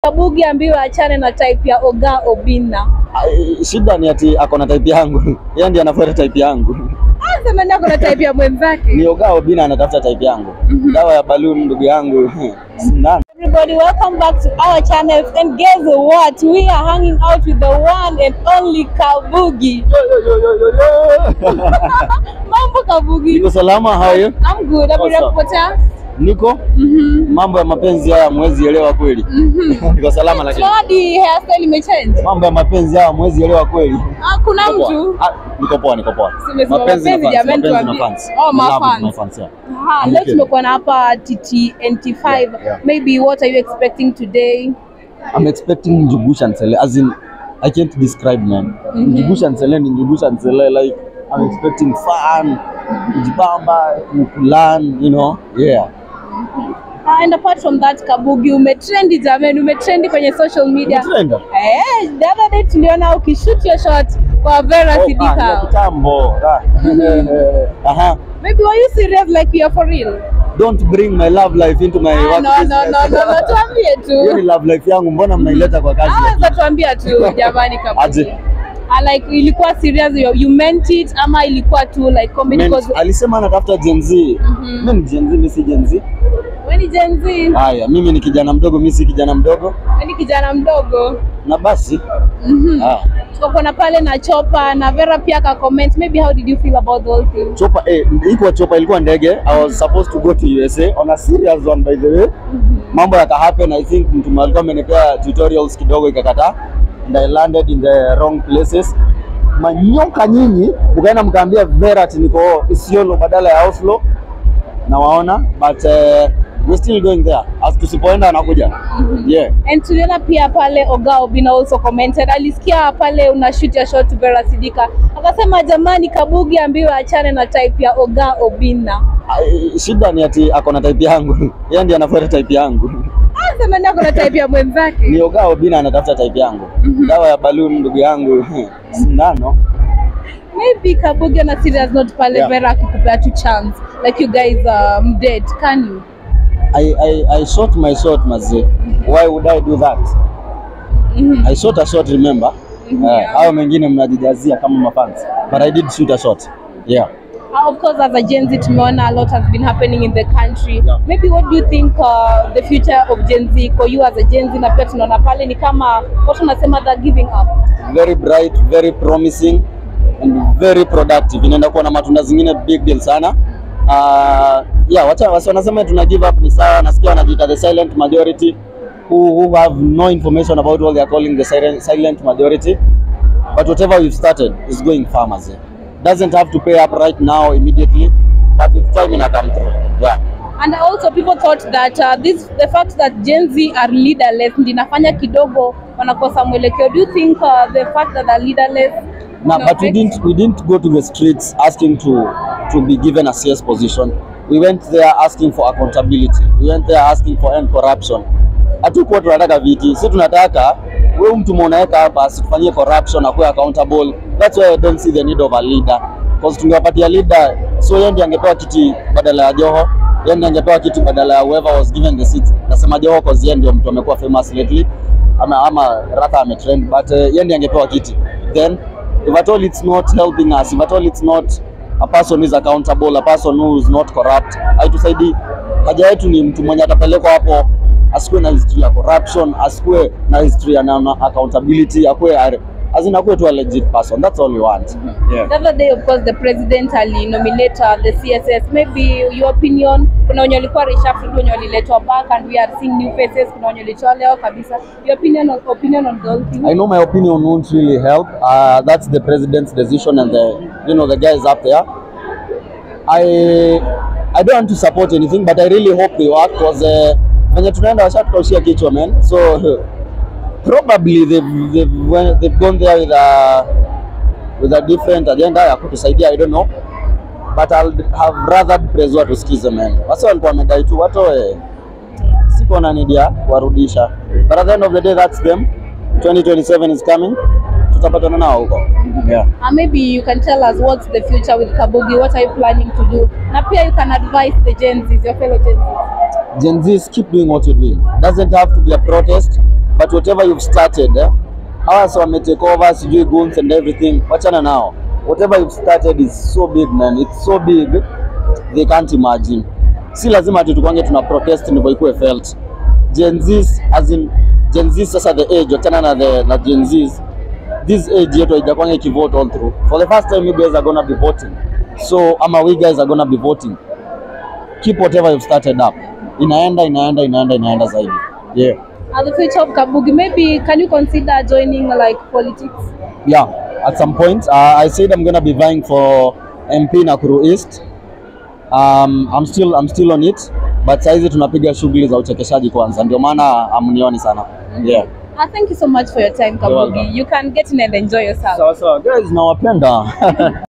Kabugi ambiwe achane na type ya Oga Obina. Ai, Shida ni ati ako na type yangu, yeye ndiye anafuata type yangu. Sasa nani ako na type ya mwenzake? Ni Oga Obina anatafuta type yangu. Dawa ya balloon ndugu yangu. Sindano. Everybody, welcome back to our channel. And guess what? We are hanging out with the one and only Kabugi. Mambo Kabugi. Niko salama, how are you? I'm good. Habari ya Awesome. kupotea? Niko Mhm. mambo ya mapenzi haya mwezi elewa kweli. Niko salama lakini Hadi hairstyle imechange. mambo ya mapenzi haya mwezi elewa kweli. Ah, kuna Niko poa. mtu. Ah, Niko poa, niko poa. Simesema mapenzi, na fans, jamani, mapenzi na tuambie. fans. Oh, my Love with fans. my fans, yeah. Aha, leo Okay. tumekuwa na hapa TT NT5. Yeah, yeah. Maybe what are you expecting today? I'm expecting Njugusha Nsele as in I can't describe man. Njugusha Nsele ni Njugusha Nsele like I'm expecting fun, kujibamba, kulan, you know. Yeah. Ah, and apart from that Kabugi umetrendi jamani, umetrendi kwenye social media. Trend. Eh, the other day tuliona ukishoot your shot kwa Vera Oh, ah, ya Sidika. kitambo. Ah. Aha. Maybe were you serious like you're for real? Don't bring my love life into my Ah, work no, no, business. no, no, no, tuambie Hiyo ni tu. love life yangu, mbona mnaileta kwa kazi? Ah, za tuambia tu jamani Kabugi. Aje. Ah, like ilikuwa serious you, you meant it ama ilikuwa tu like comedy Men- because alisema anatafuta Gen Z. Mimi ni Gen Z, mimi si Gen Z. wewe ni Gen Z, Haya, mimi ni kijana mdogo, mimi si kijana mdogo. wewe ni kijana mdogo. Na basi Mhm. ah, Tukakona pale na Chopa na Vera pia aka comment maybe how did you feel about the whole thing? Chopa eh, ilikuwa Chopa ilikuwa ndege. I was supposed to go to USA on a serious one by the way. Mambo yaka happen I think mtu alikuwa amenipea tutorials kidogo ikakataa and I landed in the wrong places. Manyoka nyinyi mkaenda mkaambia Vera ati niko Isiolo badala ya Oslo na waona but uh, we're still going there. As tusipoenda anakuja. Yeah. And tuliona pia pale Oga Obina also commented, alisikia pale una shoot your shot to Vera Sidika, akasema jamani, Kabugi ambiwe achane na type ya Oga Obina. Ai, Shida ni ati ako na type yangu. Yeye ndiye anafuata type yangu. Ah, sema ndio kuna type ya mwenzake. ni Oga Obina anatafuta type yangu. Dawa ya balloon ndugu yangu. Sindano. Maybe Kabugi ana serious note pale Yeah. Vera akikupea tu chance like you guys um, date, can you? I, I, I shot my shot mazee. Why would I do that? Mhm. I shot a shot remember. Mhm, Eh, yeah. hao mengine mnajijazia kama mafans. But I did shoot a shot. Yeah. Uh, of course, as a Gen Z, tumeona a lot has been happening in the country. Yeah. Maybe what do you think uh, the future of Gen Z for you as a Gen Z, na pia tunaona pale ni kama watu wanasema they're giving up. Very bright, very promising and very productive. Inaenda kuwa na matunda zingine big deal sana. Uh, yeah, wacha wasi wanasema tuna give up ni sawa. Nasikia wanajiita the silent majority who, who have no information about what they are calling the silent, silent majority. But whatever we've started is going far mazee. Doesn't have to pay up right now immediately, but with time ina come through. Yeah. And also people thought that uh, this the fact that Gen Z are leaderless ndio inafanya kidogo wanakosa mwelekeo. Do you think uh, the fact that they're leaderless No, ina but we affect- didn't we didn't go to the streets asking to to be given a CS position. We went there asking for accountability. We went there asking for end corruption. Hatukuwa tunataka viti, si tunataka wewe mtu mwanaweka hapa asitufanyie corruption akuwe accountable. That's why I don't see the need of a leader. Because tungewapatia leader, so yeye ndiye angepewa kiti badala ya Joho, yeye ndiye angepewa kiti badala ya whoever was given the seat. Nasema Joho cause yeye ndio mtu amekuwa famous lately ama ama rather ametrend but uh, yeye ndiye angepewa kiti then if at all it's not helping us if at all it's not a person who is accountable a person who is not corrupt haitusaidii haja yetu ni mtu mwenye atapelekwa hapo asikuwe na history ya corruption asikuwe na history ya na, na accountability akuwe azin akuwe tu a legit person that's all we want yeah. The other day of course the president alinominate uh, the CSS. Maybe your opinion, kuna wenye walikuwa reshuffled, wenye waliletwa back and we are seeing new faces, kuna wenye walitolewa kabisa. Your opinion on, opinion on the whole thing? I know my opinion won't really help. Uh, that's the president's decision and the you know the guys up there. I I don't want to support anything, but I really hope they work because uh, venye tunaenda washatukaushia kichwa man. So probably they've, they've, went, they've gone there with a with a different agenda ya kutusaidia I don't know but I'll have rather praise watu sikize man. Wasa walikuwa wamedai tu watoe siko na need ya kuwarudisha, but at the end of the day that's them. 2027 is coming, tutapatana nao huko yeah. Uh, maybe you can tell us what's the future with Kabugi, what are you planning to do? Na pia you can advise the Gen Zs, your fellow Gen Zs. Gen Zs keep doing what you're doing. Doesn't have to be a protest, but that whatever you've started eh, hawa si wame take over sijui goons and everything wachana nao whatever you've started is so big man it's so big they can't imagine si lazima ati tukwange tuna protest ndivyo ikuwe felt Gen Zs as in Gen Z sasa the age wachana na the na Gen Zs this age yetu haijakwanga ikivote all through for the first time you guys are gonna be voting so ama we guys are gonna be voting keep whatever you've started up inaenda inaenda inaenda inaenda zaidi yeah At the future of Kabugi, maybe can you consider joining like politics? yeah at some point uh, i said i'm gonna be vying for mp nakuru east um, i'm still i'm still on it but saizi tunapiga shughuli za uchekeshaji kwanza ndio maana amnioni sana yeah Uh, thank you so much for your time, Kabugi. welcome. You can get in and enjoy yourself. sawa sawa guys nawapenda